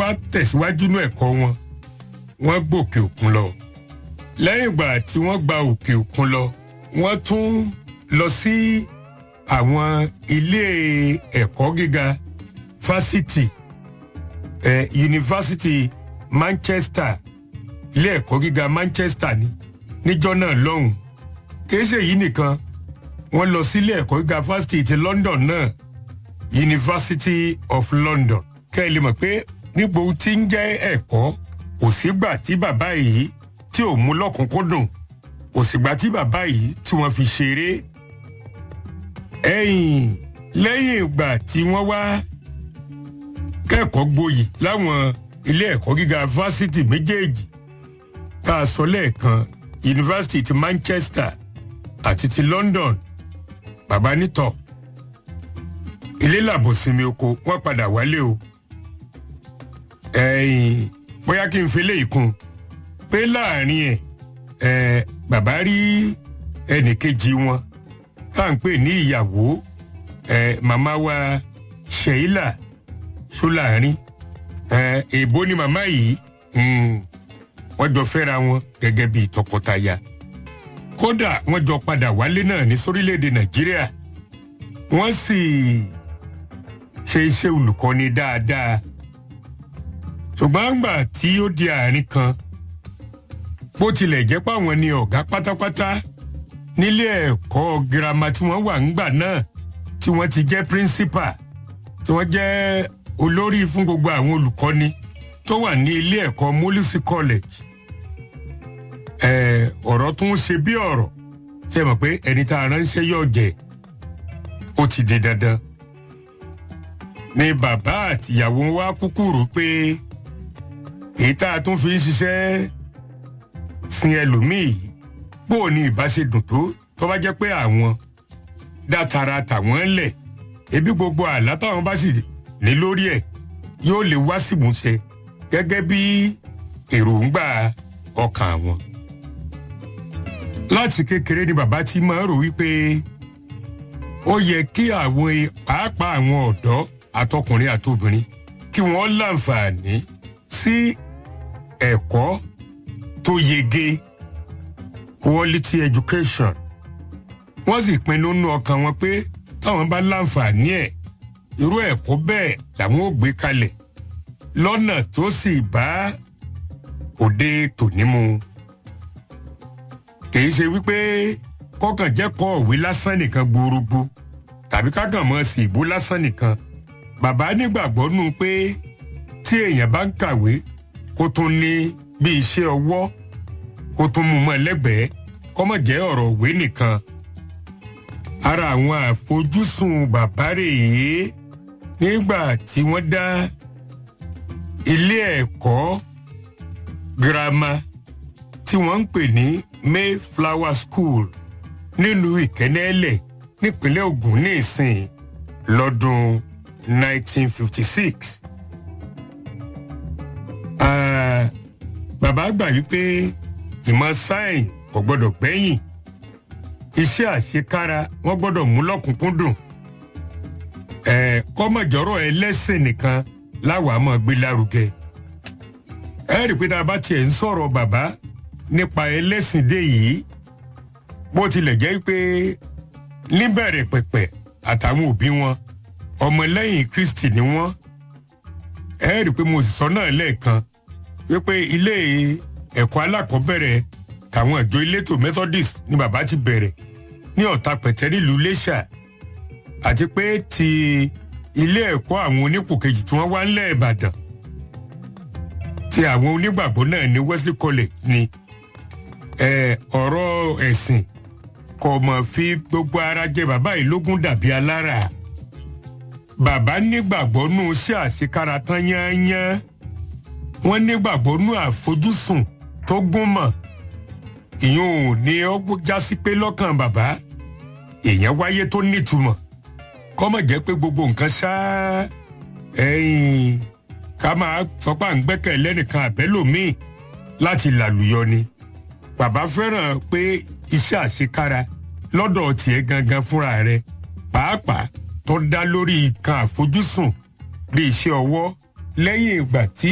wá tẹ̀síwájú ní ẹ̀kọ́ wọn wọ́n gbòkè òkun lọ lẹ́yìn ìgbà tí wọ́n gba òkè òkun lọ wọ́n tún lọ sí àwọn ilé ẹ̀kọ́ gíga fásitì eh, yunifásitì Manchester ilé ẹ̀kọ́ gíga Manchester ni níjọ́ náà lọ́hùn kì í ṣe èyí nìkan wọ́n lọ sílé ẹ̀kọ́ gíga fásitì ti London náà University of London kẹ́ ẹ lè mọ̀ pé níbo tí ń jẹ́ ẹ̀kọ́ kò sígbà tí bàbá yìí tí ò mú lọ́kùnkúndùn kò sígbà tí bàbá yìí tí wọ́n fi ṣeré ẹ̀yìn lẹ́yìn ìgbà tí wọ́n wá kẹ́kọ̀ọ́ gboyè láwọn ilé ẹ̀kọ́ gíga fásitì méjèèjì tá a sọ lẹ́ẹ̀kan yunifásitì ti Manchester àti ti London bàbá nítọ̀ ilé làbòsinmi oko wọ́n padà wálé o ẹ̀yìn bóyá kí n fi léyìí kún pé láàrin ẹ̀ ẹ̀ bàbá rí ẹnìkejì wọn tá à ń pè ní ìyàwó ẹ̀ màmá wa Sheila Ṣọ́láàrin ẹ̀ èbó ni màmá yìí wọ́n jọ fẹ́ra wọn gẹ́gẹ́ bíi tọkọtaya kódà wọ́n jọ padà wálé náà ní sórílẹ̀‐èdè Nàìjíríà wọ́n sì ṣe iṣẹ́ olùkọ́ni dáadáa ṣùgbọ́n àgbà tí ó di àárín kan bó tilẹ̀ jẹ́ páwọn ni ọ̀gá pátápátá nílé ẹ̀kọ́ girama tí wọ́n wà ńgbà náà tí wọ́n ti jẹ́ principal tí wọ́n jẹ́ olórí fún gbogbo àwọn olùkọ́ni tó wà ní ilé ẹ̀kọ́ Molisi College ẹ̀ ọ̀rọ̀ tún ṣe bí ọ̀rọ̀ ṣe mọ̀ pé ẹni tá a ránṣẹ́ yóò jẹ́ ó ti di dandan ni bàbá àtìyàwó wa kúkú rò pé èyí tá a tún fi ń ṣiṣẹ́ sin ẹlòmíì bó o ní ìbáṣe dùn tó tó bá jẹ́ pé àwọn dátara tàwọn lẹ̀ ebi gbogbo àlá táwọn bá sì ní lórí ẹ̀ yóò lè wá símúṣẹ gẹ́gẹ́ bí èròǹgbà ọkàn àwọn. láti kékeré ni bàbá ti máa rò wípé ó yẹ kí àwọn pàápàá àwọn ọ̀dọ́ àtọkùnrin àtobìnrin kí wọ́n láǹfààní sí ẹ̀kọ́ tó yege quality education wọ́n sì pinnu nínú ọkàn wọn pé táwọn bá láǹfààní ẹ̀ irú ẹ̀kọ́ bẹ́ẹ̀ làwọn ò gbé kalẹ̀ lọ́nà tó sì bá òde tòní mu kìí ṣe wípé kọ́kàn jẹ́ kọ́ òwe lásán nìkan gbòòrògbò tàbí kákàn mọ́ sí ìbò lásán nìkan bàbá nígbàgbọ́ nù pé tí èèyàn bá ń kàwé kó tún ní bí iṣẹ́ ọwọ́ kó tún mú mọ́ lẹ́gbẹ̀ẹ́ kọ́mọ̀ jẹ́ ọ̀rọ̀ òwe nìkan. ara àwọn àfojúsùn bàbá rèé nígbà tí wọ́n dá ilé ẹ̀kọ́ girama tí wọ́n ń pè ní Mayflower School nílùú Ìkẹ́nẹ́lẹ̀ nípínlẹ̀ Ògùn ní ìsìn lọ́dún 1956. Uh, bàbá gbà yí pé ìmọ̀ sáyẹ̀nsì kò gbọ́dọ̀ gbẹ́yìn iṣẹ́ àṣekára wọ́n gbọ́dọ̀ mú lọ́kùnkúndùn ẹ̀ kọ́mọ̀jọ́rọ̀ ẹlẹ́sìn nìkan láwàá máa gbé lárugẹ. ẹ rí i pé tá a bá tiẹ̀ ń sọ̀rọ̀ bàbá nípa ẹlẹ́sìn dé yìí bó tilẹ̀ jẹ́ pé níbẹ̀rẹ̀ pẹ̀pẹ̀ àtàwọn òbí wọn ọmọlẹ́yìn Kristi ni wọ́n ẹ rí i pé mo sì sọ náà lẹ́ẹ̀kan wípé ilé ẹ̀kọ́ alákọ̀ọ́bẹ̀rẹ̀ tàwọn ìjọ elétò Methodist ni bàbá ti bẹ̀rẹ̀ ní ọ̀tà pẹ̀tẹ́ nílùú Iléṣà àti pé ti ilé ẹ̀kọ́ àwọn onípò kejì tí wọ́n wá ńlẹ̀ Ìbàdàn ti àwọn onígbàgbọ́ náà ní Wesley College ni ọ̀rọ̀ ẹ̀sìn kò mọ̀ fi gbogbo ara jẹ bàbá yìí lógún dàbí alára bàbá nígbàgbọ́ nù ṣé àṣekára tán yányán wọ́n nígbàgbọ́ nù àfojúsùn tó gún mọ́ ìyún ò ní ó jásí pé lọ́kàn bàbá èèyàn wáyé tó nítumọ̀ kọ́mọ̀ jẹ́ pé gbogbo nǹkan ṣá ẹ̀yìn ká máa sọpá ń gbẹ́kẹ̀ lẹ́nìkan àbẹ́lòmíì láti làlùyọ ni bàbá fẹ́ràn pé iṣẹ́ àṣekára lọ́dọ̀ tiẹ̀ gangan fúnra rẹ̀ pàápàá tó dá lórí nǹkan àfojúsùn bí iṣẹ́ ọwọ́ lẹ́yìn ìgbà tí